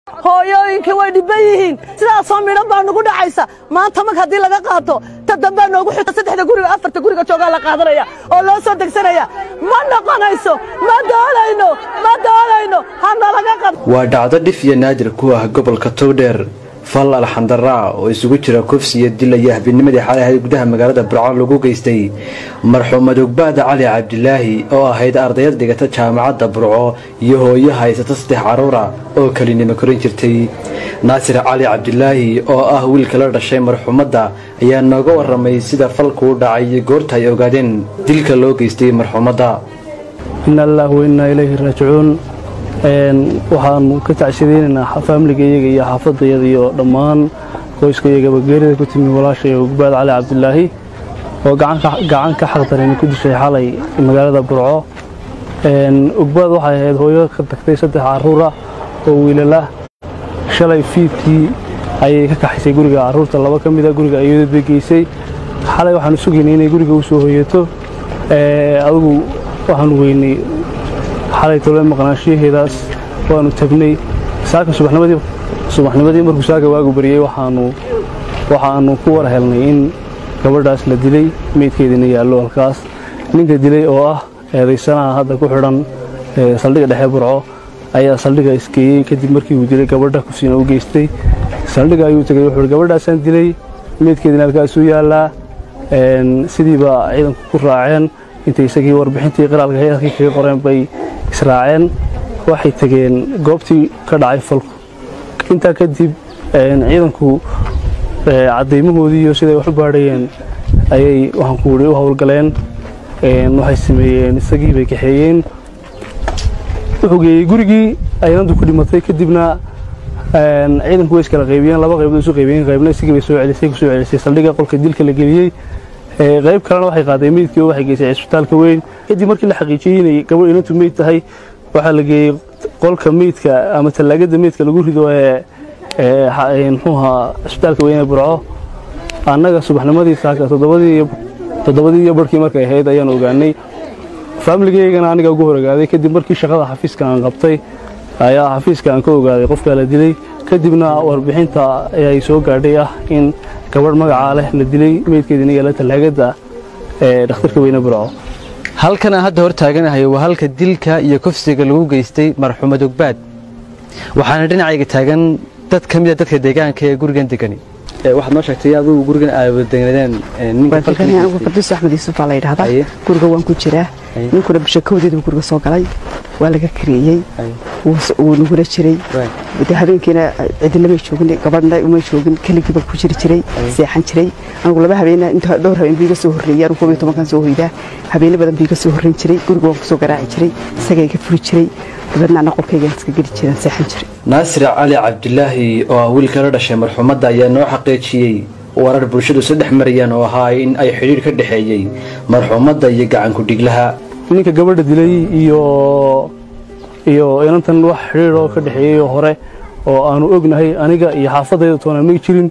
hooyooyinkii way dhibban yihiin sidaasoo midhan baa nugu dhacaysa maanta mag haddii laga qaato ta dambaa noogu xigta saddexda guriga afarta guriga joogaa la qaadanaya oo loo soo degsanaya ma noqonayso ma doonayno ma doonayno hana laga qab waa dhacdo dhif iyo naadir ku ah gobolka togdheer fal alxandaraa oo isugu jira kufsi iyo dil iyo habinimadii xalay ahayd gudaha magaalada burco lagu geystay marxuumad ogbaada cali cabdilaahi oo ahayd ardayad dhigata jaamacadda burco iyo hooyo haysata saddex carruura oo kelinimo korin jirtay naasir cali cabdilaahi oo ah wiilka la dhashay marxuumadda ayaa nooga warramay sida falkuu dhacay iyo goorta ay ogaadeen dilka loo geystay marxuumadda ina allaahu wainaa ilayhi raajicuun waxaanu ka tacshiadaynaynaa faamiliga iyaga iyo xaafadayada iyo dhammaan qoyska iyagaba geerida ku timi walaashay ogbaad cali cabdilaahi oo gacan ka xaqdarin ku dishay xalay magaalada burco ogbaad waxay ahayd hooyo ka tagtay saddex carruura oo wiilalah shalay fiidkii ayay ka kaxaysay guriga carruurta laba ka mida guriga ayadood bay geysay xalay waxaanu sugaynay inay guriga u soo hoyato adigu waxaanu weynay xalay tole maqnaanshiyaheedaas waanu tagnay saaka subaxnimadii markuu saaka waagu bariyey waxaanu ku war helnay in gabadhaas la dilay meydkeediina yaallo halkaas ninka dilay oo ah eedaysanaha hadda ku xidhan saldhigga dhexe burco ayaa saldhigga isgeeyey kadib markii uu dilay gabadha kufsiina u geystay saldhigga ayuu tegay wuxuu gabadhaasaan dilay meydkeediina halkaasuu yaallaa sidiiba ciidanku ku raaceen intay isagii warbixintii qiraalka hay-adkii kaga qoreen bay israaceen waxay tegeen goobtii ka dhacay falku intaa kadib ciidanku caddaymahoodii iyo siday wax u baadhayeen ayay waxaan ku whi u howlgaleen waxay sameeyeen isagii bay kaxeeyeen wuxuu geeyey gurigii aynantu ku dhimatay kadibna ciidanku way iskala qaybiyeen laba qaybood isu qaybiyeen qaybna isagii bay soo celisay ku soo celisay saldhigga qolka dilka la geliyey qayb kalena waxay qaaday meydkii oo waxay geysay cisbitaalka weyn kadib markii la xaqiijiyey inay gabadh inantu meyd tahay waxaa la geeyey qolka meydka ama tallaagada meydka lagu rido ee muxuuha cisbitaalka weyn ee burco annaga subaxnimadii saaka toddobadii iyo barhkii markay ahayd ayaan ogaanay faamiligaygana aniga ugu hor ogaaday kadib markii shaqada xafiiska aan qabtay ayaa xafiiska aan ka ogaaday qofkaa la dilay kadibna warbixinta ayay soo gaadhay ah in gabadh magacaa leh la dilay meydkeediina yaala tallaagada ee dhakhtarka weyne burco halkan aan hadda hor taaganahay waa halka dilka iyo kufsiga lagu geystay marxuumad ogbaad waxaana dhinacayga taagan dad ka mida dadka deegaanka ee gurigan degani waxaad noo sheegtay adigu gurigan aawadagnadeen anigu qadiis axmed yuusuf baa la yidhahdaa guriga waan ku jiraa ninkuna bisha kowdeed buu guriga soo galay waa laga kareeyey wuu nagula jiray de habeenkiina cidilama joogin gabadhna uma joogin keligiiba ku jiri jiray seexan jiray anigu laba habeen inta dhowr habeen buu iga soo horreeyay anigu koob iyo tobankan soo hoydaa habeeno badan buu iga soo horreyn jiray guriga waan kusoo garaaci jiray isagaa iga furi jiray dabeedna ana qolkaygaan iska geli jiran seexan jiray naasir cali cabdilaahi oo ah wiilka la dhashay marxuumadda ayaa noo xaqiijiyey warar bulshadu saddex marayaan oo ahaa in ay xidhiir ka dhexeeyey marxuumadda iyo gacanku dhiglaha ninka gabadha dilay iyo iyo inantan wax xidhiir oo ka dhexeeyey hore oo aanu ognahay aniga iyo xaafadayda toona may jirin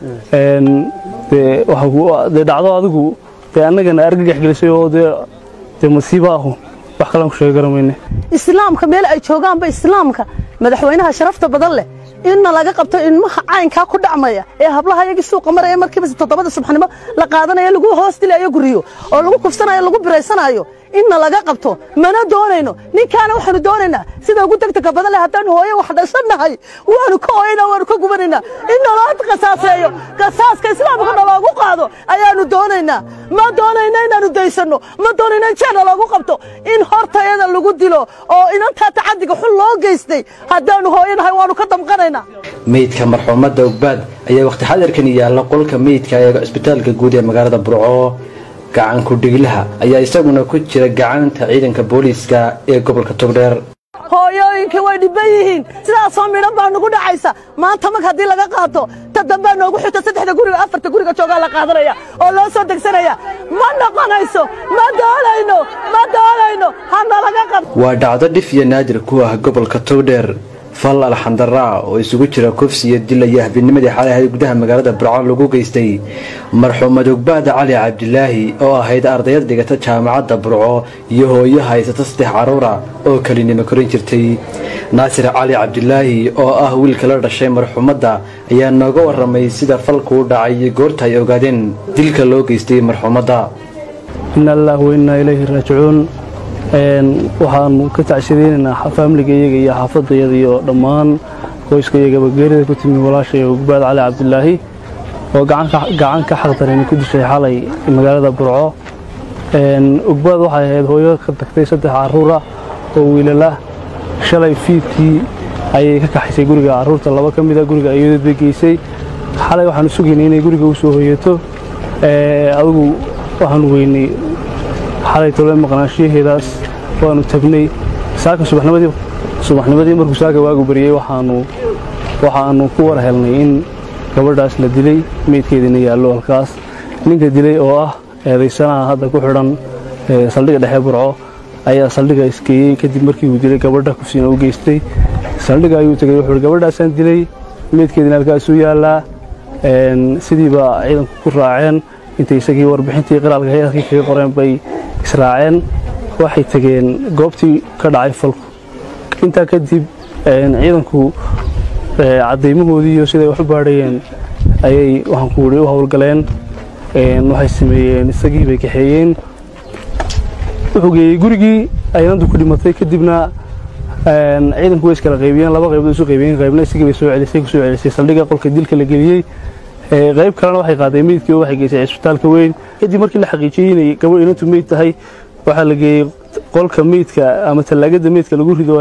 dee dhacdo adigu dee annagana argagax gelisay oo dee masiibo ahu wax kalaan ku sheegi garamayne islaamka meel ay joogaanba islaamka madaxweynaha sharafta badan leh inna laga qabto ilmaha caynkaa ku dhacmaya ee hablaha iyagii suuqa maraya markiiba toddobada subaxnimo la qaadanayo lagu hoos dilayo guriyo oo lagu kufsanayo lagu biraysanayo inna laga qabto mana doonayno ninkaana waxaanu doonaynaa sida ugu degdega badan leh haddaanu hooyo wax dhashannahay waanu ka ooyna waanu ka gubanaynaa in naloo qasaaseeyo qasaaska islaamka naloogu qaado ayaanu doonaynaa ma doonayna inaanu daysanno ma doonayna in jeena loogu qabto in hortayada lagu dilo oo inantaa tacadiga xun loo geystay haddaanu hooyanahay waanu ka damqanaynaa meydka marxuumadda ogbaad ayaa wakhti xadarkan yaalla qolka meydka ee cisbitaalka guud ee magaalada burco gacanku dhiglaha ayaa isaguna ku jira gacanta ciidanka booliiska ee gobolka togdheer hooyooyinkii way dhibban yihiin sidaasoo midhan baa nugu dhacaysa maanta mag haddii laga qaato ta dambaa noogu xigta saddexda guriga afarta guriga joogaa la qaadanaya oo loo soo degsanaya ma noqonayso ma doonayno ma doonayno hana laga qab waa dhacdo dhif iyo naadir ku ah gobolka togdheer fal alxandaraa oo isugu jira kufsi iyo dil iyo habinimadii xalay ahayd gudaha magaalada burco lagu geystay marxuumad ogbaada cali cabdilaahi oo ahayd ardayad dhigata jaamacadda burco iyo hooyo haysata saddex caruura oo kelinimo korin jirtay naasir cali cabdilaahi oo ah wiilka la dhashay marxuumadda ayaa nooga waramay sida falku u dhacay iyo goorta ay ogaadeen dilka loo geystay marxuumadda ina allaah wainaa ilayhi raajicuun waxaanu ka tacshideynanaa faamiliga iyaga iyo xaafadayada iyo dhammaan qoyska iyagaba geerida ku timi walaashay ogbaad cali cabdilaahi oo gacan ka xaqdarani ku dishay xalay magaalada burco ogbaad waxay ahayd hooyo ka tagtay saddex caruura oo wiilala shalay fiidkii ayay ka kaxaysay guriga caruurta laba ka mida guriga ayadood bay geysay xalay waxaanu sugaynay inay guriga u soo hoyato adigu waxaanu weynay xalay tole maqnaanshiyaheedaas waanu tagnay saaka subaxnimadii markuu saaka waagu bariyey waxaanu ku war helnay in gabadhaas la dilay meydkeediina yaallo halkaas ninka dilay oo ah eedaysanaha hadda ku xidhan saldhigga dhexe burco ayaa saldhigga isgeeyey kadib markii uu dilay gabadha kufsiina u geystay saldhigga ayuu tegey wuxuu gabadhaasaan dilay meydkeediina halkaasuu yaallaa sidiiba ciidanku ku raaceen intay isagii warbixintii qiraalka hay-adkii kaga qoreen bay israaceen waxay tegeen goobtii ka dhacay falku intaa kadib ciidanku caddaymahoodii iyo siday wax u baadhayeen ayay waxaan ku whi u howlgaleen waxay sameeyeen isagii bay kaxeeyeen wuxuu geeyey gurigii aynantu ku dhimatay kadibna ciidanku way iskala qaybiyeen laba qaybood isu qaybiyeen qaybna isagii bay soo celisay ku soo celisay saldhigga qolka dilka la geliyey qayb kalena waxay qaaday meydkii oo waxay geysay cisbitaalka weyn kadib markii la xaqiijiyey inay gabadh inantu meyd tahay waxaa la geeyey qolka meydka ama tallaagada meydka lagu rido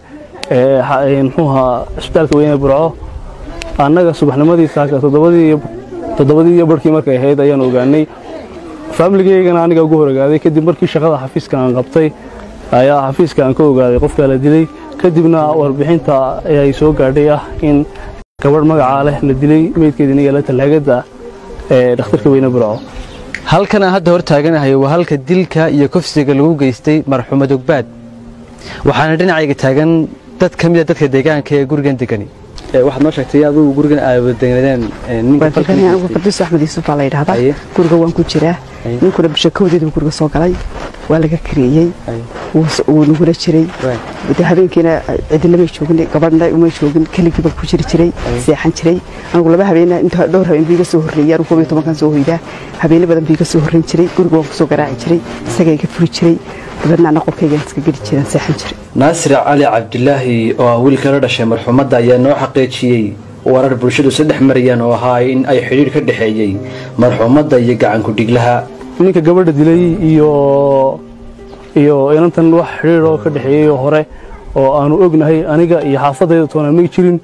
ee muxuuha cisbitaalka weyn ee burco annaga subaxnimadii saaka toddobadii iyo barhkii markay ahayd ayaan ogaanay faamiligaygana aniga ugu hor ogaaday kadib markii shaqada xafiiska aan qabtay ayaa xafiiska aan ka ogaaday qofkaa la dilay kadibna warbixinta ay soo gaadhay ah in gabadh magacaa leh la dilay meydkeediina yaala tallaagada ee dhakhtarka weyne burco halkan aan hadda hor taaganahay waa halka dilka iyo kufsiga lagu geystay marxuumad ogbaad waxaana dhinacayga taagan dad ka mida dadka deegaanka ee gurigan degani waxaad noo sheegtay adugu gurigan aawadagnadeen anigu fardiis axmed yuusuf baa la yidhahdaa guriga waan ku jiraa ninkuna bisha kowdeedu guriga soo galay waa laga kareeyey wuu nagula jiray habeenkiina cidinamay joogin gabadhna umay joogin keligiiba ku jiri jiray seexan jiray anigu laba habeen inta dhowr habeen biiga soo horreeyay anigu koob iyo tobankan soo hoydaa habeene badan biiga soo horreyn jiray guriga waan kusoo garaaci jiray isagaa iga furi jiray dabeedna ana qolkaygaan iska geli jireen seexan jiray naasir cali cabdilaahi oo ah wiilka la dhashay marxuumadda ayaa noo xaqiijiyey warar bulshadu saddex marayaan oo ahaa in ay xidhiidh ka dhexeeyey marxuumadda iyo gacanku dhiglaha ninka gabadha dilay iyo iyo inantan wax xidhiidh oo ka dhexeeyey oo hore oo aanu ognahay aniga iyo xaafadayda toona may jirin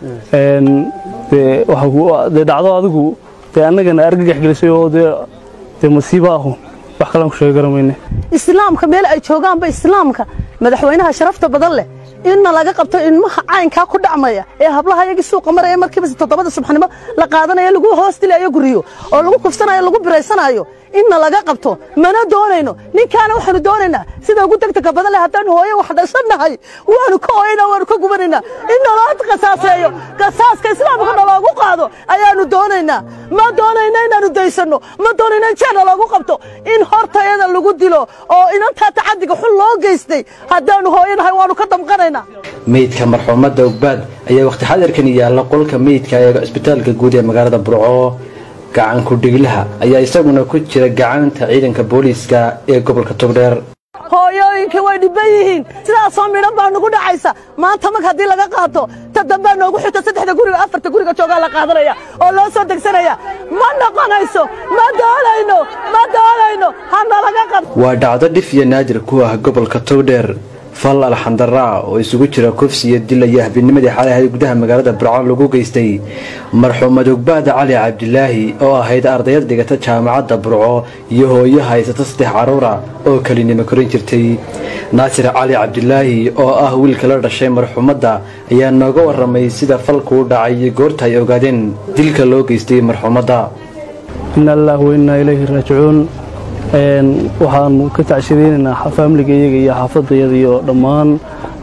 dee dhacdo adigu dee annagana argagax gelisay oo dee masiibo ahu wax kalaan ku sheegi garamayne islaamka meel ay joogaanba islaamka madaxweynaha sharafta badan leh inna laga qabto ilmaha caynkaa ku dhacmaya ee hablaha yagii suuqa maraya markiiba toddobada subaxnimo la qaadanaya lagu hoos dilayo guriyo oo lagu kufsanayo lagu biraysanayo inna laga qabto mana doonayno ninkaana waxaanu doonaynaa sida ugu degdega badan leh haddaan hooye wax dhashannahay waanu ka ooyaynaa waanu ka gubanaynaa in naloo qasaaseeyo qasaaska islaamka naloogu qaado ayaanu doonaynaa ma doonayna inaanu daysanno ma doonayna in jeerna loogu qabto in hortayada lagu dilo oo inantaa tacadiga xun loo geystay haddaanu hooyanahay waanu ka damqanaynaa meydka marxuumadda ogbaad ayaa wakhti xadarkan yaalla qolka meydka ee cisbitaalka guud ee magaalada burco gacanku dhiglaha ayaa isaguna ku jira gacanta ciidanka booliiska ee gobolka togdheer hooyooyinkii way dhibban yihiin sidaasoo midhan baa nugu dhacaysa maanta mag haddii laga qaato ta dambaa noogu xigto saddexda guriga afarta guriga joogaa la qaadanaya oo loo soo degsanaya ma noqonayso ma doonayno ma doonayno hana laga qabto waa dhacdo dhif iyo naadir ku ah gobolka togdheer fal alxandaraa oo isugu jira kufsi iyo dil iyo habinimadii xalay ahayd gudaha magaalada burco lagu geystay marxuumad ogbaada cali cabdilaahi oo ahayd ardayad dhigata jaamacadda burco iyo hooyo haysata saddex caruura oo kelinimo korin jirtay naasir cali cabdilaahi oo ah wiilka la dhashay marxuumadda ayaa nooga waramay sida falku u dhacay iyo goorta ay ogaadeen dilka loo geystay marxuumadda ina allaah wainaa ilayhi raajicuun waxaanu ka tacshideynanaa faamiliga iyaga iyo xaafadayada iyo dhammaan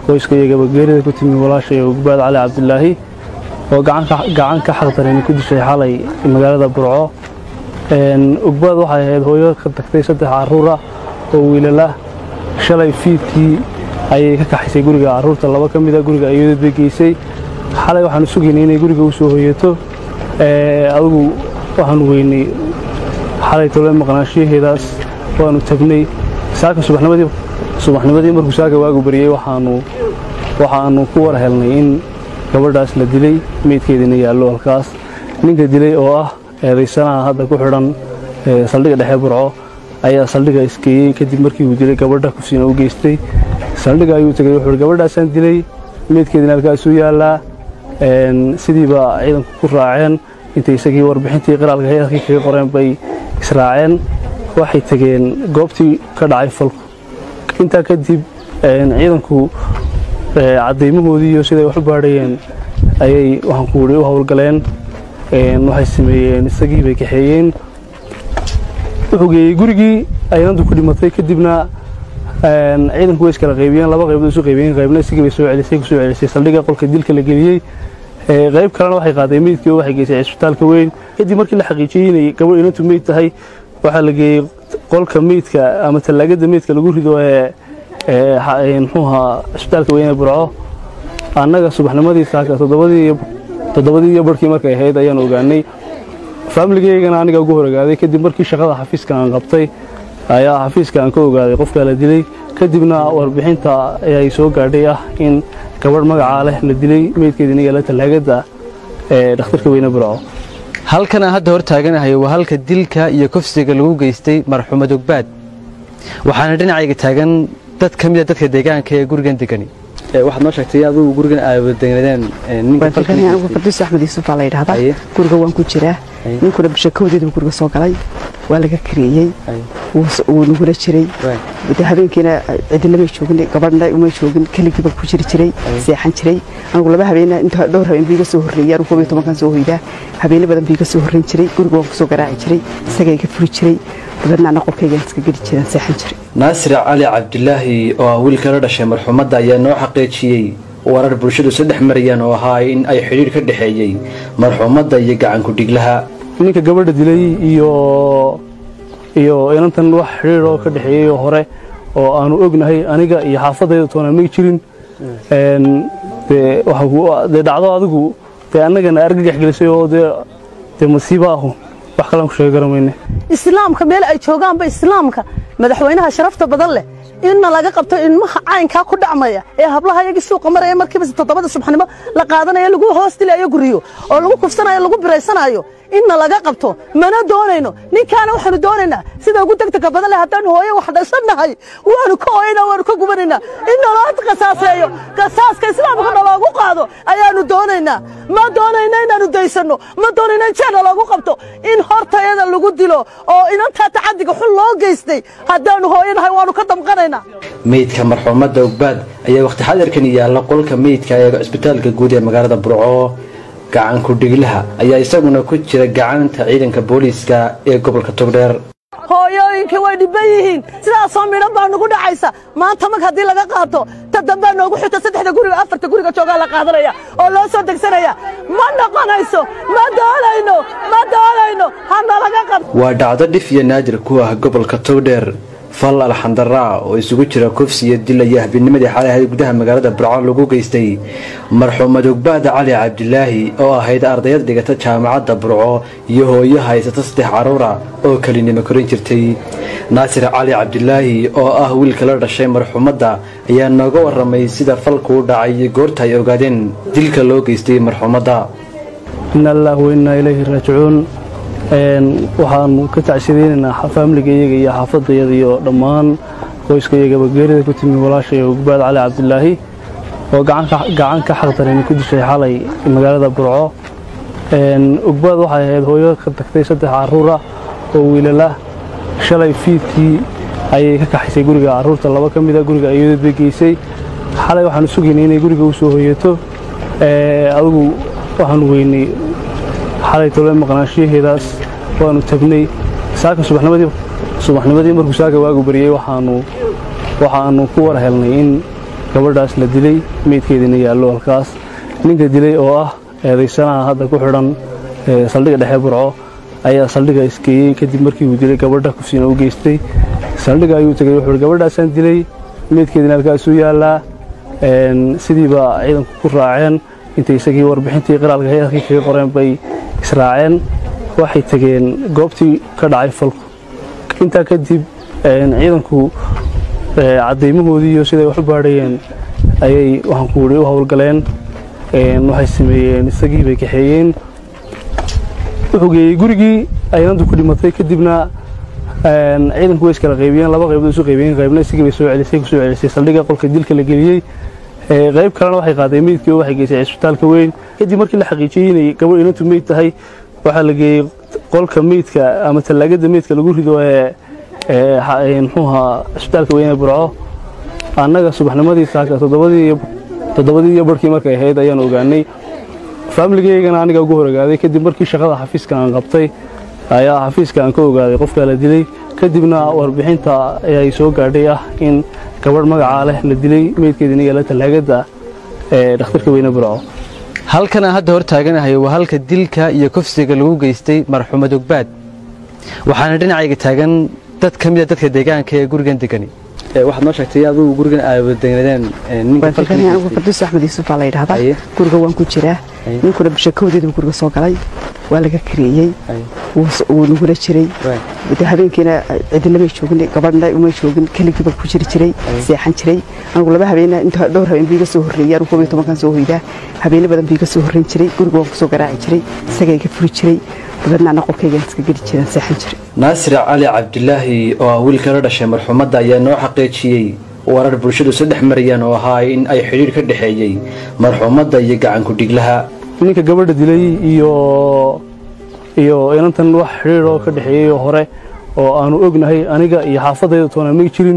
qoyska iyagaba geerida ku timi walaashay ugbaad cali cabdilaahi oo gacan ka xaqdareen ku dishay xalay magaalada burco ugbaad waxay ahayd hooyo ka tagtay saddex caruura oo wiilala shalay fiidkii ayay ka kaxaysay guriga caruurta laba ka mida guriga ayadood bay geysay xalay waxaanu sugaynay inay guriga u soo hoyato adigu waxaanu weynay xalay tole maqnaanshiyaheedaas waanu tagnay saaka subaxnimadii markuu saaka waagu bariyey waxaanu ku war helnay in gabadhaas la dilay meydkeediina yaallo halkaas ninka dilay oo ah eedaysanaha hadda ku xidhan saldhigga dhexe burco ayaa saldhigga isgeeyey kadib markii uu dilay gabadha kufsiina u geystay saldhigga ayuu tegay wuxuu gabadhaasaan dilay meydkeediina halkaasuu yaallaa sidiiba ciidanku ku raaceen intay isagii warbixintii qiraalka hay-adkii kaga qoreen bay israaceen waxay tegeen goobtii ka dhacay falku intaa kadib ciidanku caddaymahoodii iyo siday wax u baadhayeen ayay waxaan ku wuri u howlgaleen waxay sameeyeen isagii bay kaxeeyeen wuxuu geeyey gurigii aynantu ku dhimatay kadibna ciidanku way iskala qaybiyeen laba qaybood isu qaybiyeen qaybna isagii bay soo celisay ku soo celisay saldhigga qolka dilka la geliyey qayb kalena waxay qaaday meydkii oo waxay geysay cisbitaalka weyn kadib markii la xaqiijiyey inay gabadh inantu meyd tahay waxaa la geeyey qolka meydka ama tallaagada meydka lagu rido ee muxuuha cisbitaalka weyne burco annaga subaxnimadii saaka toddobadii iyo barhkii markay ahayd ayaan ogaanay faamiligeygana aniga ugu hor ogaaday kadib markii shaqada xafiiska aan qabtay ayaa xafiiska aan ka ogaaday qofkaa la dilay kadibna warbixinta ayay soo gaadhay ah in gabadh magacaa leh la dilay meydkeediina yaala tallaagada ee dhakhtarka weyne burco halkan aan hadda hor taaganahay waa halka dilka iyo kufsiga lagu geystay marxuumad ogbaad waxaana dhinacayga taagan dad ka mida dadka deegaanka ee gurigan degani waxaad noo sheegtay aduu gurigan aawadagnadeen anigu fardiis axmed yuusuf baa la yidhahdaa guriga waan ku jiraa ninkuna bishakoodeedu guriga soo galay waa laga kareeyey wuu nagula jiray habeenkiina cidilama joogin gabadhna uma joogin keligiiba ku jiri jiray seexan jiray anigu laba habeen inta dhowr habeen biiga soo horreeyay anigu koob iyo tobankan soo hoydaa habeene badan biiga soo horreyn jiray guriga waan kusoo garaaci jiray isaga iga furi jiray dabeedna ana qolkaygaan iska geli jiraan seexan jiray naasir cali cabdilaahi oo ah wiilka la dhashay marxuumadda ayaa noo xaqiijiyey warar bulshadu saddex marayaan oo ahaa in ay xidhiir ka dhexeeyey marxuumadda iyo gacanku dhiglaha ninka gabadha dilay iyo iyo inantan wax xidhiir oo ka dhexeeyey oo hore oo aanu ognahay aniga iyo xaafadayda toona may jirin dee dhacdo adigu dee annagana argagax gelisay oo dee masiibo ahu wax kalaan ku sheegi garamayne islaamka meel ay joogaanba islaamka madaxweynaha sharafta badan leh inna laga qabto ilmaha caynkaa ku dhacmaya ee hablaha iyagii suuqa maraya markiiba toddobada subaxnimo la qaadanayo lagu hoos dilayo guriyo oo lagu kufsanayo lagu biraysanayo inna laga qabto mana doonayno ninkaana waxaanu doonaynaa sida ugu degdega badan leh haddaan hooyo wax dhashannahay waanu ka ooyna waanu ka gubanaynaa in naloo qasaaseeyo qasaaska islaamka naloogu qaado ayaanu doonaynaa ma doonayna inaanu daysanno ma doonayna in jeena loogu qabto in hortayada lagu dilo oo inantaa tacadiga xun loo geystay haddaanu hooyanahay waanu ka damqanaynaa meydka marxuumadda ogbaad ayaa wakhti xadarkan yaalla qolka meydka ee cisbitaalka guud ee magaalada burco gacanku dhiglaha ayaa isaguna ku jira gacanta ciidanka booliiska ee gobolka togdheer hooyooyinkii way dhibban yihiin sidaasoo midhan baa nugu dhacaysa maanta mag haddii laga qaato ta dambaa noogu xigta saddexda guriga afarta guriga joogaa la qaadanaya oo loo soo degsanaya ma noqonayso ma doonayno ma doonayno hana laga qabto waa dhacdo dhif iyo naadir ku ah gobolka togdheer fal alxandaraa oo isugu jira kufsi iyo dil iyo habinimadii xalay ahayd gudaha magaalada burco lagu geystay marxuumad ogbaada cali cabdilaahi oo ahayd ardayad dhigata jaamacadda burco iyo hooyo haysata saddex caruura oo kelinimo korin jirtay naasir cali cabdilaahi oo ah wiilka la dhashay marxuumadda ayaa nooga waramay sida falku u dhacay iyo goorta ay ogaadeen dilka loo geystay marxuumadda ina allaah wainaa ilayhi raajicuun waxaanu ka tacsiyadeynaynaa faamiliga iyaga iyo xaafadayada iyo dhammaan qoyska iyagaba geerida ku timi walaashay ogbaad cali cabdilaahi oo gacan ka xaqdareen ku dishay xalay magaalada burco ogbaad waxay ahayd hooyo ka tagtay saddex caruura oo wiilala shalay fiidkii ayay ka kaxaysay guriga caruurta laba ka mida guriga ayadood bay geysay xalay waxaanu sugaynay inay guriga u soo hoyato adigu waxaanu weynay xalay tole maqnaanshiyaheedaas waanu tagnay saaka subaxnimadii markuu saaka waagu bariyey waxaanu ku war helnay in gabadhaas la dilay meydkeediina yaallo halkaas ninka dilay oo ah eedaysanaha hadda ku xidhan saldhigga dhexe burco ayaa saldhigga isgeeyey kadib markii uu dilay gabadha kufsiina u geystay saldhigga ayuu tegey wuxuu gabadhaasaan dilay meydkeediina halkaasuu yaallaa sidiiba ciidanku ku raaceen intay isagii warbixintii qiraalka hay-adkii kaga qoreen bay israaceen waxay tegeen goobtii ka dhacay falku intaa kadib ciidanku caddaymahoodii iyo siday wax u baadhayeen ayay waxaan ku wuri u howlgaleen waxay sameeyeen isagii bay kaxeeyeen wuxuu geeyey gurigii aynantu ku dhimatay kadibna ciidanku way iskala qaybiyeen laba qaybood isu qaybiyeen qaybna isagii bay soo celisay ku soo celisay saldhigga qolka dilka la geliyey qayb kalena waxay qaaday meydkii oo waxay geysay cisbitaalka weyn kadib markii la xaqiijiyey inay gabadh inantu meyd tahay waxaa la geeyey qolka meydka ama tallaagada meydka lagu rido ee muxuu ahaa cisbitaalka weyn ee burco annaga subaxnimadii saaka toddobadii iyo barhkii markay ahayd ayaan ogaanay faamiligeygana aniga ugu hor ogaaday kadib markii shaqada xafiiska aan qabtay ayaa xafiiska aan ka ogaaday qofkaa la dilay kadibna warbixinta ayay soo gaadhay ah in gabadh magacaa leh la dilay meydkeediina yaala tallaagada ee dhakhtarka weyne burco halkan aan hadda hor taaganahay waa halka dilka iyo kufsiga lagu geystay marxuumad ogbaad waxaana dhinacayga taagan dad ka mida dadka deegaanka ee gurigan degani waxaad noo sheegtay adigu gurigan aad wadadegnadeen anigu farduus axmed yuusuf baa la yidhahdaa guriga waan ku jiraa ninkuna bishakoodeedu guriga soo galay waa laga kareeyey wuu nagula jiray habeenkiina cidilama joogin gabadhna uma joogin keligiiba ku jiri jiray seexan jiray anigu laba habeen inta dhowr habeen biiga soo horreeyay anigu koob iyo tobankan soo hoydaa habeeno badan biiga soo horreyn jiray guriga waan kusoo garaaci jiray isaga iga furi jiray dabadna ana qolkaygaan iska geli jiraan seexan jiray naasir cali cabdilaahi oo ah wiilka la dhashay marxuumadda ayaa noo xaqiijiyey warar bulshadu saddex maryan oo ahaa in ay xidhiir ka dhexeeyey marxuumadda iyo gacanku dhiglaha ninka gabadha dilay iyo iyo inantan wax xidhiir oo ka dhexeeyey oo hore oo aanu ognahay aniga iyo xaafadayda toona may jirin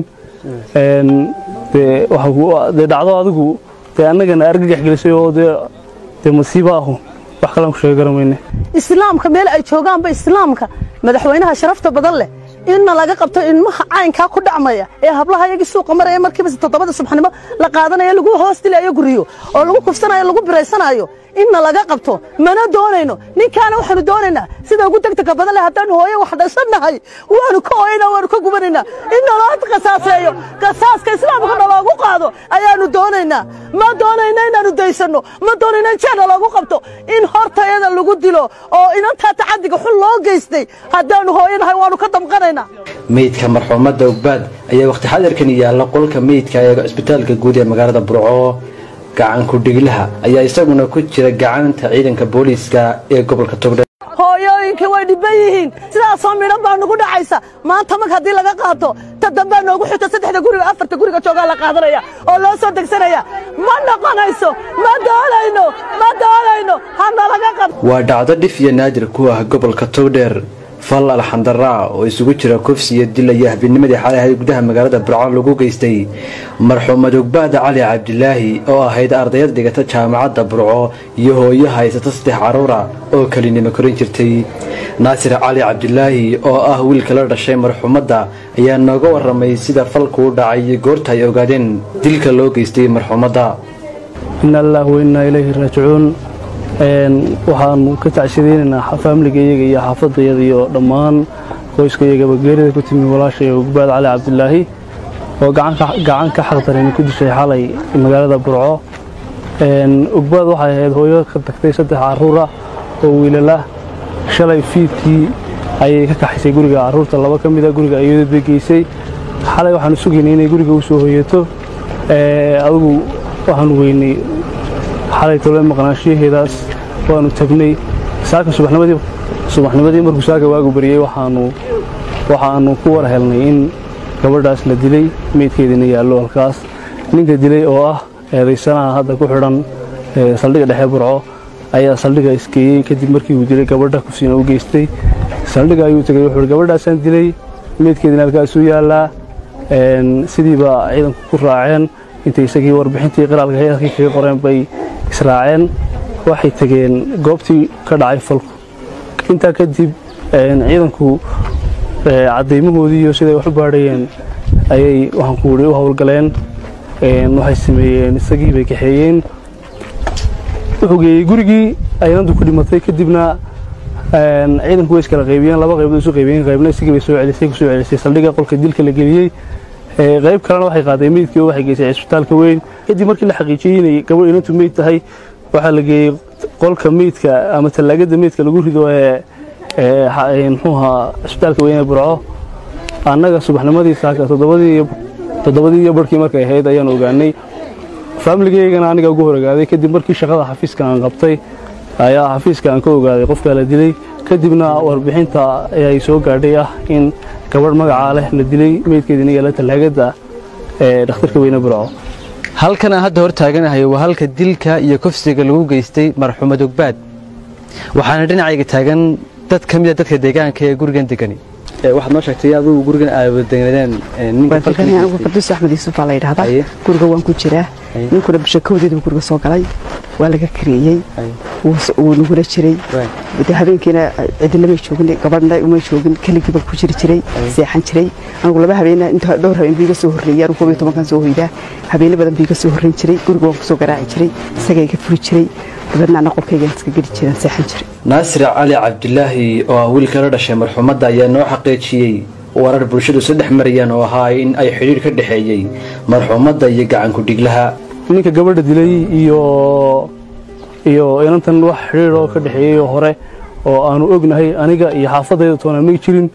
dee dhacdo adigu dee annagana argagax gelisay oo dee masiibo ahu wax kalaan ku sheega garamayne islaamka meel ay joogaanba islaamka madaxweynaha sharafta badan leh inna laga qabto ilmaha caynkaa ku dhacmaya ee hablaha iyagii suuqa maraya markiiba toddobada subaxnimo la qaadanayo lagu hoos dilayo guriyo oo lagu kufsanayo lagu biraysanayo inna laga qabto mana doonayno ninkaana waxaanu doonaynaa sida ugu degdega badan leh haddaanu hooyo wax dhashannahay waanu ka ooyna waanu ka gubanaynaa in naloo qasaaseeyo qasaaska islaamka naloogu qaado ayaanu doonaynaa ma doonayna inaanu daysanno ma doonayna in jeer naloogu qabto in hortayada lagu dilo oo inantaa tacadiga xun loo geystay haddaanu hooyanahay waanu ka damqanaynaa meydka marxuumadda ogbaad ayaa wakhti xadarkan yaalla qolka meydka ee cisbitaalka guud ee magaalada burco gacanku dhiglaha ayaa isaguna ku jira gacanta ciidanka booliiska ee gobolka togdhe hooyooyinkii way dhibban yihiin sidaasoo midhan baa nugu dhacaysa maanta mag haddii laga qaato ta dambaa noogu xigto saddexda guriga afarta guriga joogaa la qaadanaya oo loo soo degsanaya ma noqonayso ma doonayno ma doonayno hana laga qabto waa dhacdo dhif iyo naadir ku ah gobolka togdheer fal alxandaraa oo isugu jira kufsi iyo dil iyo habinimadii xalay ahayd gudaha magaalada burco lagu geystay marxuumad ogbaada cali cabdilaahi oo ahayd ardayad dhigata jaamacadda burco iyo hooyo haysata saddex caruura oo kelinimo korin jirtay naasir cali cabdilaahi oo ah wiilka la dhashay marxuumadda ayaa nooga waramay sida falkuu dhacay iyo goorta ay ogaadeen dilka loo geystay marxuumadda ina allaah wainaa ilayhi raajicuun waxaanu ka tacshadaynaynaa faamiligayaga iyo xaafadayada iyo dhammaan qoyskayagaba geerida ku timi walaashay ogbaad cali cabdilaahi oo gacan ka xaqdaran ku dishay xalay magaalada burco ogbaad waxay ahayd hooyo ka tagtay saddex caruura oo wiilala shalay fiidkii ayay ka kaxaysay guriga caruurta laba ka mida guriga iyadoo bay geysay xalay waxaanu sugaynay inay guriga u soo hoyato adigu waxaanu weynay xalay tole maqnaanshiyaheedaas waanu tagnay saaka subaxnimadii markuu saaka waagu baryey waxaanu ku war helnay in gabadhaas la dilay meydkeediina yaallo halkaas ninka dilay oo ah eedaysanaha hadda ku xidhan saldhigga dhexe burco ayaa saldhigga isgeeyey kadib markii uu dilay gabadha kufsiina u geystay saldhigga ayuu tegey wuxuu gabadhaasaan dilay meydkeediina halkaasuu yaallaa sidiiba ciidanku ku raaceen intay isagii warbixintii qiraalka hay-adkii kaga qoreen bay israaceen waxay tegeen goobtii ka dhacay falku intaa kadib ciidanku caddaymahoodii iyo siday wax u baadhayeen ayay waxaan ku wuri u howlgaleen waxay sameeyeen isagii bay kaxeeyeen wuxuu geeyey gurigii aynantu ku dhimatay kadibna ciidanku way iskala qaybiyeen laba qaybood isu qaybiyeen qaybna isagii bay soo celisay ku soo celisay saldhigga qolka dilka la geliyey qayb kalena waxay qaaday meydkii oo waxay geysay cisbitaalka weyn kadib markii la xaqiijiyey inay gabadh inantu meyd tahay waxaa la geeyey qolka meydka ama tallaagada meydka lagu rido ee muxuuha cisbitaalka weyn ee burco annaga subaxnimadii saaka toddobadii iyo barhkii markay ahayd ayaan ogaanay faamiligeygana aniga ugu hor ogaaday kadib markii shaqada xafiiska aan qabtay ayaa xafiiska aan ka ogaaday qofkaa la dilay kadibna warbixinta ayay soo gaadhay ah in gabadh magacaa leh la dilay meydkeedina yaala tallaagada ee dhakhtarka weyne burco halkan aan hadda hor taaganahay waa halka dilka iyo kufsiga lagu geystay marxuumad ogbaad waxaana dhinacayga taagan dad ka mida dadka deegaanka ee gurigan degani waxaad noo sheegtay adigu gurigan aawadagnadeen anigu farduus axmed yuusuf baa la yidhahdaa guriga waan ku jiraa ninkuna bishakowdeedu guriga soo galay waa laga kareeyey wuu nagula jiray habeenkiina cidinamay joogin gabadhna umay joogin keligiiba ku jiri jiray seexan jiray anigu laba habeena inta dhowr habeen biiga soo horreeyay anigu koob iyo tobankan soo hoydaa habeene badan biiga soo horreyn jiray guriga waan kusoo garaaci jiray isagaa iga furi jiray dabeedna ana qolkaygaan iska geli jiraan seexan jiray naasir cali cabdilaahi oo ah wiilka la dhashay marxuumadda ayaa noo xaqiijiyey warar bulshadu saddex marayaan oo ahaa in ay xidhiir ka dhexeeyey marxuumadda iyo gacanku dhiglaha ninka gabadha dilay iyo iyo inantan wax xidhiir oo ka dhexeeyey oo hore oo aanu ognahay aniga iyo xaafadayda toona may jirin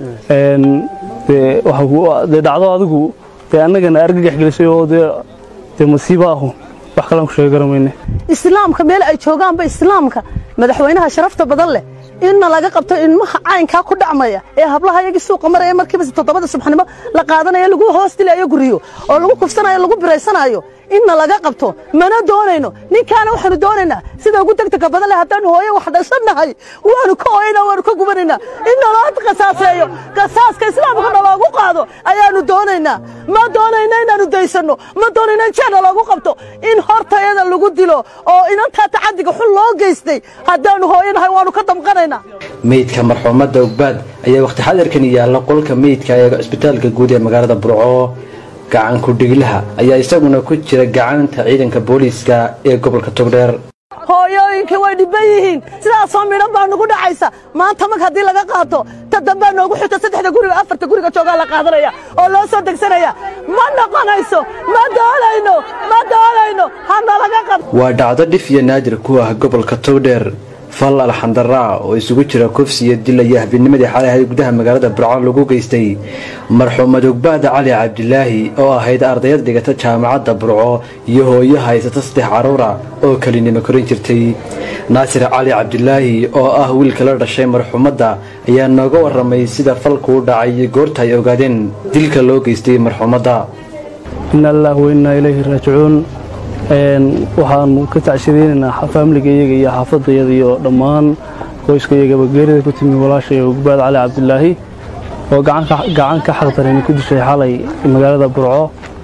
dee dhacdo adigu dee annagana argagax gelisay oo dee masiibo ahu wax kalaan ku sheegi garamayne islaamka meel ay joogaanba islaamka madaxweynaha sharafta badan leh inna laga qabto ilmaha caynkaa ku dhacmaya ee hablaha yagii suuqa maraya markiiba toddobada subaxnimo la qaadanayo lagu hoos dilayo guriyo oo lagu kufsanayo lagu biraysanayo inna laga qabto mana doonayno ninkaana waxaanu doonaynaa sida ugu degdega badan leh haddaan hooye wax dhashannahay waanu ka ooyaynaa waanu ka gubanaynaa in naloo qasaaseeyo qasaaska islaamka naloogu qaado ayaanu doonaynaa ma doonayno inaanu daysanno ma doonayno in jeena loogu qabto in hortayada lagu dilo oo inantaa tacadiga xun loo geystay haddaanu hooyanahay waanu ka damqanaynaa meydka marxuumadda ogbaad ayaa wakhti xadarkan yaalla qolka meydka ee cisbitaalka guud ee magaalada burco gacanku dhiglaha ayaa isaguna ku jira gacanta ciidanka booliiska ee gobolka togdheer hooyooyinkii way dhibban yihiin sidaasoo midhan baa nugu dhacaysa maanta mag haddii laga qaato ta dambaa noogu xigta saddexda guriga afarta guriga joogaa la qaadanaya oo loo soo degsanaya ma noqonayso ma doonayno ma doonayno hana laga qabto waa dhacdo dhif iyo naadir ku ah gobolka togdheer fal alxandaraa oo isugu jira kufsi iyo dil iyo habinimadii xalay ahayd gudaha magaalada burco lagu geystay marxuumad ogbaada cali cabdilaahi oo ahayd ardayad dhigata jaamacadda burco iyo hooyo haysata saddex caruura oo kelinimo korin jirtay naasir cali cabdilaahi oo ah wiilka la dhashay marxuumadda ayaa nooga waramay sida falkuu dhacay iyo goorta ay ogaadeen dilka loo geystay marxuumadda ina allaah wainaa ilayhi raajicuun waxaanu ka tacshadeynaynaa faamiligayaga iyo xaafadayada iyo dhammaan qoyskayagaba geerida ku timi walaashay ogbaad cali cabdilaahi oo gacan ka xaqdarani ku dishay xalay magaalada burco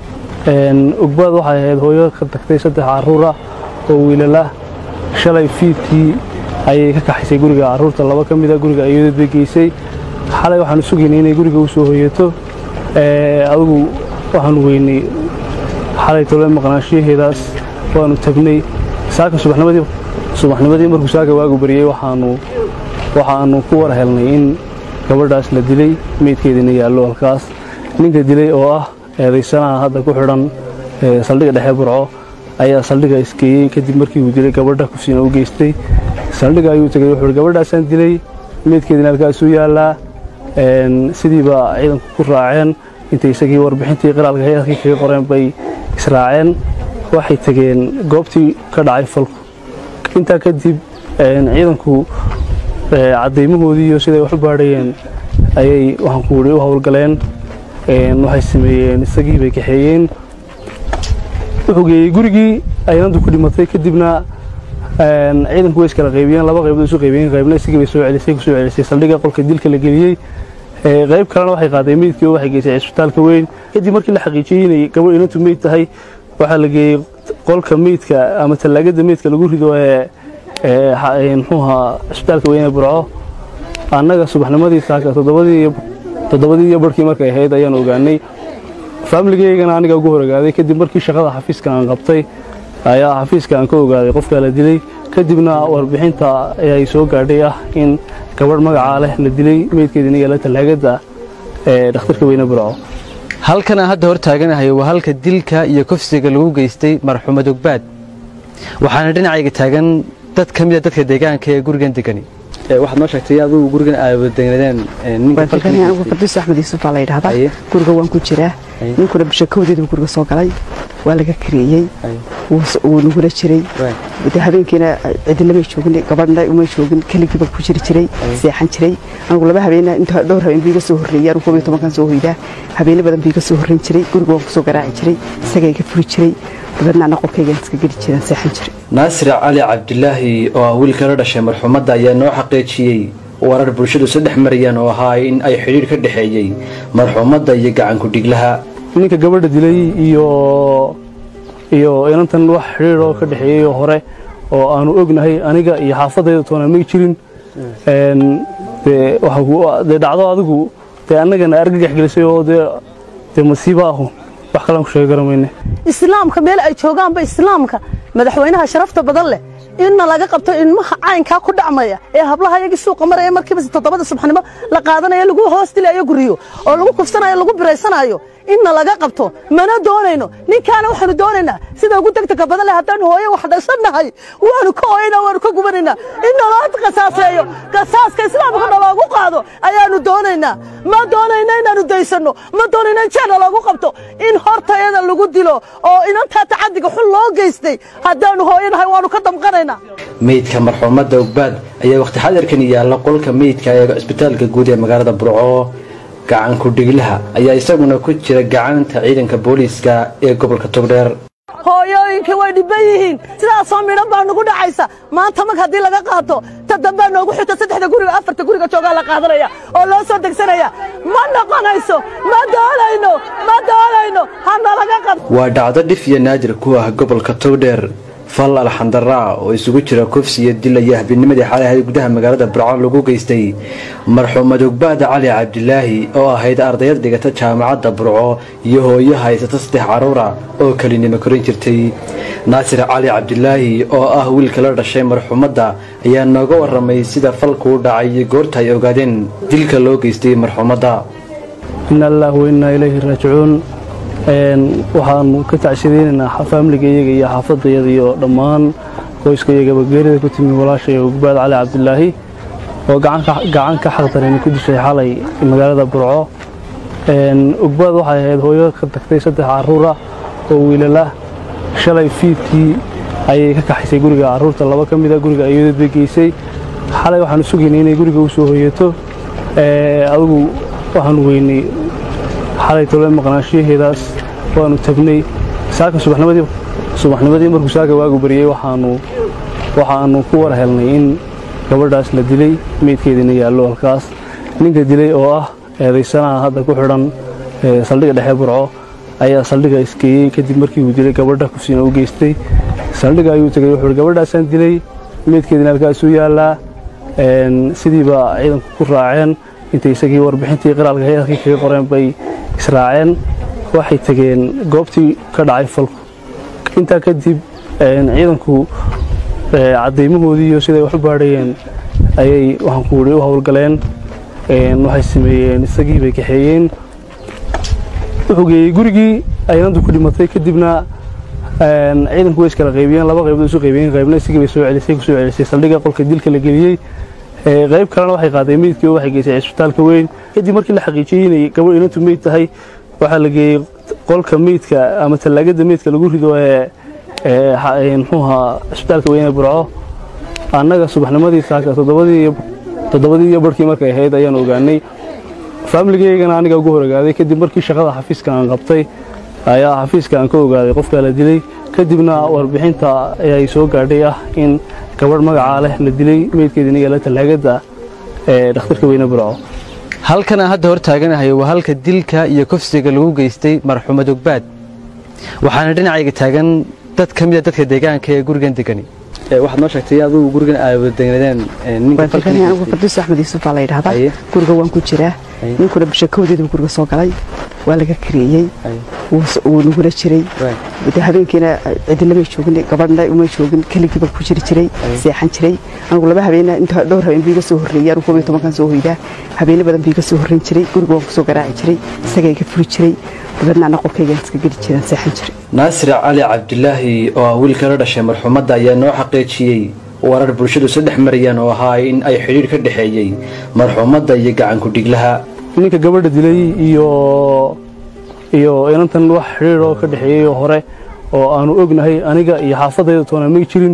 ogbaad waxay ahayd hooyo ka tagtay saddex caruura oo wiilala shalay fiidkii ayay ka kaxaysay guriga caruurta laba ka mida guriga ayadad bay geysay xalay waxaanu sugaynay inay guriga u soo hoyato adigu waxaanu weynay xalay tole maqnaanshiyaheedaas waanu tagnay saaka subaxnimadii markuu saaka waagu bariyey waxaanu ku war helnay in gabadhaas la dilay meydkeediina yaallo halkaas ninka dilay oo ah eedaysanaha hadda ku xidhan saldhigga dhexe burco ayaa saldhigga isgeeyey kadib markii uu dilay gabadha kufsiina u geystay saldhigga ayuu tegay wuxuu gabadhaasaan dilay meydkeediina halkaasuu yaallaa sidiiba ciidanku ku raaceen intay isagii warbixintii qiraalka hay-adkii kaga qoreen bay israaceen waxay tegeen goobtii ka dhacay falku intaa kadib ciidanku caddaymahoodii iyo siday wax u baadhayeen ayay waxaan ku wuri u howlgaleen waxay sameeyeen isagii bay kaxeeyeen wuxuu geeyey gurigii aynantu ku dhimatay kadibna ciidanku way iskala qaybiyeen laba qaybood isu qaybiyeen qaybna isagii bay soo celisay ku soo celisay saldhigga qolka dilka la geliyey qayb kalena waxay qaaday meydkii oo waxay geysay cisbitaalka weyn kadib markii la xaqiijiyey inay gabadh inantu meyd tahay waxaa la geeyey qolka meydka ama tallaagada meydka lagu rido ee muxuuha cisbitaalka weyn ee burco annaga subaxnimadii saaka toddobadii iyo barhkii markay ahayd ayaan ogaanay faamiligeygana aniga ugu horogaaday kadib markii shaqada xafiiska aan qabtay ayaa xafiiska aan ka ogaaday qofkaa la dilay kadibna warbixinta ayay soo gaadhay ah in gabadh magacaa leh la dilay meydkeedina yaala tallaagada ee dhakhtarka weyne burco halkan aan hadda hor taaganahay waa halka dilka iyo kufsiga lagu geystay marxuumad ogbaad waxaana dhinacayga taagan dad ka mida dadka deegaanka ee gurigan degani waxaad noo sheegtay adigu gurigan aawadagnadeen anigu farduus axmed yuusuf baa la yidhahdaa guriga waan ku jiraa ninkuna bishakowdeedu guriga soo galay waa laga kareeyey wuu nagula jiray habeenkiina cidinamay joogin gabadhna umay joogin keligiiba ku jiri jiray seexan jiray anigu laba habeena inta dhowr habeen biiga soo horreeyay anigu koob iyo tobankan soo hoydaa habeeno badan biiga soo horreyn jiray guriga waan kusoo garaaci jiray isagaa iga furi jiray dabeedna ana qolkaygaan iska geli jiraan seexan jiray naasir cali cabdilaahi oo ah wiilka la dhashay marxuumadda ayaa noo xaqiijiyey warar bulshadu saddex marayaan oo ahaa in ay xidhiidh ka dhexeeyey marxuumadda iyo gacanku dhiglaha ninka gabadha dilay iyo iyo inantan wax xidhiidh oo ka dhexeeyey hore oo aanu ognahay aniga iyo xaafadayda toona may jirin dee dhacdo adigu dee annagana argagax gelisay oo dee masiibo ahu wax kalaan ku sheegi garamayne islaamka meel ay joogaanba islaamka madaxweynaha sharafta badan leh inna laga qabto ilmaha caynkaa ku dhacmaya ee hablaha yagii suuqa maraya markiiba toddobada subaxnimo la qaadanayo lagu hoos dilayo guriyo oo lagu kufsanayo lagu biraysanayo inna laga qabto mana doonayno ninkaana waxaanu doonaynaa sida ugu degdega badan leh haddaan hooye wax dhashannahay waanu ka ooyaynaa waanu ka gubanaynaa in naloo qasaaseeyo qasaaska islaamka naloogu qaado ayaanu doonaynaa ma doonayna inaanu daysanno ma doonayna in jeena loogu qabto in hortayada lagu dilo oo inantaa tacadiga xun loo geystay haddaanu hooyanahay waanu ka damqanaynaa meydka marxuumadda ogbaad ayaa wakhti xadarkan yaalla qolka meydka ee cisbitaalka guud ee magaalada burco gacanku dhiglaha ayaa isaguna ku jira gacanta ciidanka booliiska ee gobolka togdheer hooyooyinkii way dhibban yihiin sidaasoo midhan baa nugu dhacaysa maanta mag haddii laga qaato ta dambaa noogu xigta saddexda guriga afarta guriga joogaa la qaadanaya oo loo soo degsanaya ma noqonayso ma doonayno ma doonayno hana laga qabto waa dhacdo dhif iyo naadir ku ah gobolka togdheer fal alxandaraa oo isugu jira kufsi iyo dil iyo habeennimadii xalay ahayd gudaha magaalada burco lagu geystay marxuumad ogbaad cali cabdilaahi oo ahayd ardayad dhigata jaamacadda burco iyo hooyo haysata saddex caruura oo kelinimo korin jirtay naasir cali cabdilaahi oo ah wiilka la dhashay marxuumadda ayaa nooga warramay sida falkuu dhacay iyo goorta ay ogaadeen dilka loo geystay marxuumadda ina allaah wainaa ilayhi raajicuun waxaanu ka tacshadaynaynaa faamiligayaga iyo xaafadayada iyo dhammaan qoyskayagaba geerida ku timi walaashay ogbaad cali cabdilaahi oo gacan ka xaqdarani ku dishay xalay magaalada burco ogbaad waxay ahayd hooyo ka tagtay saddex caruura oo wiilala shalay fiidkii ayay ka kaxaysay guriga caruurta laba ka mida guriga ayadad bay geysay xalay waxaanu sugaynay inay guriga u soo hoyato adigu waxaanu weynay xalay tole maqnaanshiyaheedaas waanu tagnay saaka subaxnimadii subaxnimadii markuu saaka waagu bariyey waxaanu waxaanu ku war helnay in gabadhaas la dilay meydkeediina yaallo halkaas ninka dilay oo ah eedaysanaha hadda ku xidhan saldhigga dhexe burco ayaa saldhigga isgeeyey kadib markii uu dilay gabadha kufsiina u geystay saldhigga ayuu tegey wuxuu gabadhaasaan dilay meydkeediina halkaasuu yaallaa sidiiba ciidanku ku raaceen intay isagii warbixintii qiraalka hay-adkii kaga qoreen bay israaceen waxay tegeen goobtii ka dhacay falku intaa kadib ciidanku caddaymahoodii iyo siday wax u baadhayeen ayay waxaan ku wuri u howlgaleen waxay sameeyeen isagii bay kaxeeyeen wuxuu geeyey gurigii aynantu ku dhimatay kadibna ciidanku way iskala qaybiyeen laba qaybood isu qaybiyeen qaybna isagii bay soo celisay ku soo celisay saldhigga qolka dilka la geliyey qayb kalena waxay qaaday meydkii oo waxay geysay cisbitaalka weyn kadib markii la xaqiijiyey inay gabadh inantu meyd tahay waxaa la geeyey qolka meydka ama tallaagada meydka lagu rido ee muxuuha cisbitaalka weyn ee burco annaga subaxnimadii saaka toddobadii iyo barhkii markay ahayd ayaan ogaanay faamiligaygana aniga ugu horogaaday kadib markii shaqada xafiiska aan qabtay ayaa xafiiska aan ka ogaaday qofkaa la dilay kadibna warbixinta ayay soo gaadhay ah in gabadh magacaa leh la dilay meydkeediina yaala tallaagada ee dhakhtarka weyne burco halkan aan hadda hor taaganahay waa halka dilka iyo kufsiga lagu geystay marxuumad ogbaad waxaana dhinacayga taagan dad ka mida dadka deegaanka ee gurigan degani waxaad noo sheegtay adigu gurigan aawadagnadeen anigu farduus axmed yuusuf baa la yidhahdaa guriga waan ku jiraa ninkuna bishakowdeedu guriga soo galay waa laga kareeyey wuu nagula jiray de habeenkiina cidinamay joogin gabadhna uma joogin keligiiba ku jiri jiray seexan jiray anigu laba habeen inta dhowr habeen biiga soo horreeyay anigu koob iyo tobankan soo hoydaa habeene badan biiga soo horreyn jiray guriga waan kusoo garaaci jiray isagaa iga furi jiray dabeedna ana qolkaygaan iska geli jiraan seexan jiray naasir cali cabdilaahi oo ah wiilka la dhashay marxuumadda ayaa noo xaqiijiyey warar bulshadu isu dhex marayaan oo ahaa in ay xidhiidh ka dhexeeyey marxuumadda iyo gacanku dhiglaha ninka gabadha dilay iyo iyo inantan wax xidhiidh oo ka dhexeeyey oo hore oo aanu ognahay aniga iyo xaafadayda toona may jirin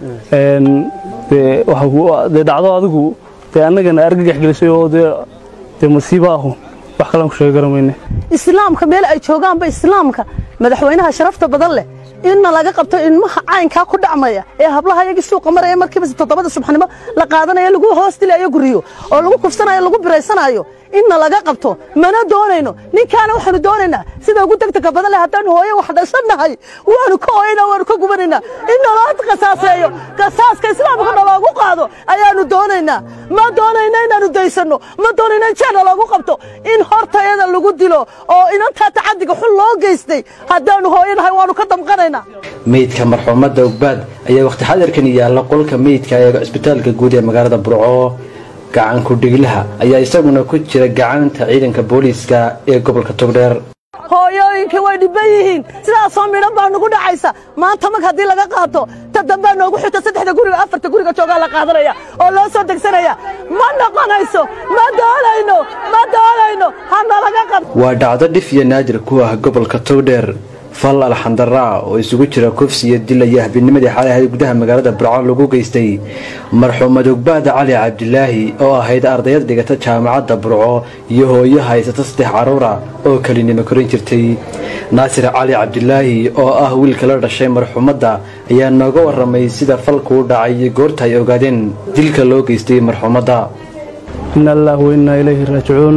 dee dhacdo adigu dee annagana argagax gelisay oo dee masiibo ahu wax kalaan ku sheegi garamayne islaamka meel ay joogaanba islaamka madaxweynaha sharafta badan leh inna laga qabto ilmaha caynkaa ku dhacmaya ee hablaha yagii suuqa maraya markiiba toddobada subaxnimo la qaadanayo lagu hoos dilayo guriyo oo lagu kufsanayo lagu biraysanayo inna laga qabto mana doonayno ninkaana waxaanu doonaynaa sida ugu degdega badan leh haddaan hooye wax dhashannahay waanu ka ooyaynaa waanu ka gubanaynaa in naloo qasaaseeyo qasaaska islaamka naloogu qaado ayaanu doonaynaa ma doonayna inaanu daysanno ma doonayna in jeena loogu qabto in hortayada lagu dilo oo inantaa tacadiga xun loo geystay haddaanu hooyanahay waanu ka damqanaynaa meydka marxuumadda ogbaad ayaa wakhti xadirkan yaalla qolka meydka ee cisbitaalka guud ee magaalada burco gacanku dhiglaha ayaa isaguna ku jira gacanta ciidanka booliiska ee gobolka togdheer hooyooyinkii way dhibban yihiin sidaasoo midhan baa nugu dhacaysa maanta mag haddii laga qaato ta dambaa noogu xigta saddexda guriga afarta guriga joogaa la qaadanaya oo loo soo degsanaya ma noqonayso ma doonayno ma doonayno hana laga qabto waa dhacdo dhif iyo naadir ku ah gobolka togdheer fal alxandaraa oo isugu jira kufsi iyo dil iyo habinimadii xalay ahayd gudaha magaalada burco lagu geystay marxuumad ogbaada cali cabdilaahi oo ahayd ardayad dhigata jaamacadda burco iyo hooyo haysata saddex caruura oo kelinimo korin jirtay naasir cali cabdilaahi oo ah wiilka la dhashay marxuumadda ayaa nooga warramay sida falkuu dhacay iyo goorta ay ogaadeen dilka loo geystay marxuumadda ina allaah wainaa ilayhi raajicuun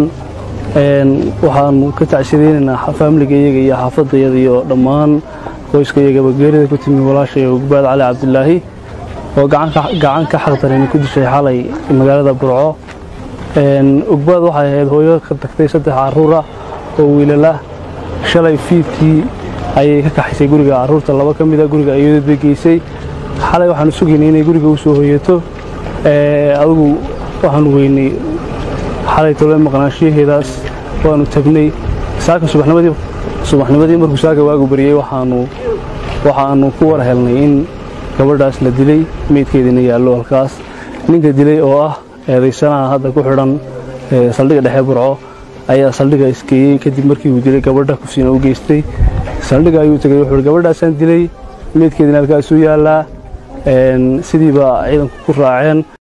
waxaanu ka tacsiyadeynaynaa faamiligayaga iyo xaafadayada iyo dhammaan qoyskayagaba geerida ku timi walaashay ogbaad cali cabdilaahi oo gacan ka xaqdarani ku dishay xalay magaalada burco ogbaad waxay ahayd hooyo ka tagtay saddex caruura oo wiilala shalay fiidkii ayay ka kaxaysay guriga caruurta laba ka mida guriga ayadood bay geysay xalay waxaanu sugaynay inay guriga u soo hoyato adigu waxaanu weynay xalay tole maqnaanshiyaheedaas waanu tagnay saaka subaxnimadii markuu saaka waagu bariyey waxaanu ku war helnay in gabadhaas la dilay meydkeediina yaallo halkaas ninka dilay oo ah eedaysanaha hadda ku xidhan saldhigga dhexe burco ayaa saldhigga isgeeyey kadib markii uu dilay gabadha kufsiina u geystay saldhigga ayuu tegay wuxuu gabadhaasaan dilay meydkeediina halkaasuu yaallaa sidiiba ciidanku ku raaceen